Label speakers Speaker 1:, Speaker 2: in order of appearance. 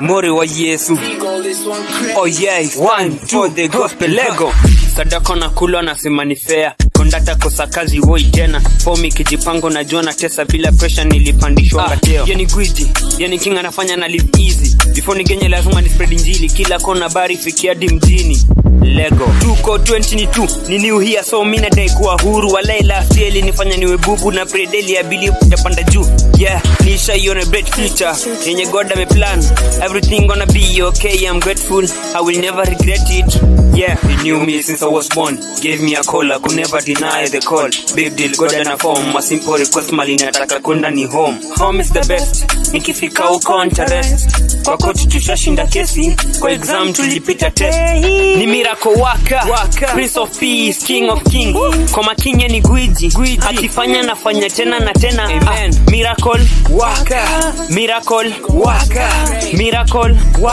Speaker 1: Mori wa Yesu. Oh yeah, one, two, the gospel lego. Sadako na kulwa nasema ni fair. Kondata kosa kazi woi tena. Fomi kijipango najua na tesa bila pressure nilipandishwa ah, teo. Yani gwiji, yani king anafanya na live easy. Before nigenye lazima ni spread injili kila kona bari fikia hadi mjini. Lego tuko 22 ni new here so mi nadai kuwa huru walaila sieli nifanya niwe bubu na predeli abili japanda juu yeah nishaiona great future yenye god ameplan everything gonna be okay i'm grateful i will never regret it yeah he knew me since i was born gave me a call i could never deny the call big deal god ana form a simple request mali nataka kwenda ni home home is the best nikifika huko ntarest kwa koti tushashinda kesi kwa exam tulipita test ni miracle waka, waka. prince of peace king of king kwa makinye ni gwiji, gwiji. akifanya nafanya tena na tena Amen. Ah, miracle waka miracle waka miracle waka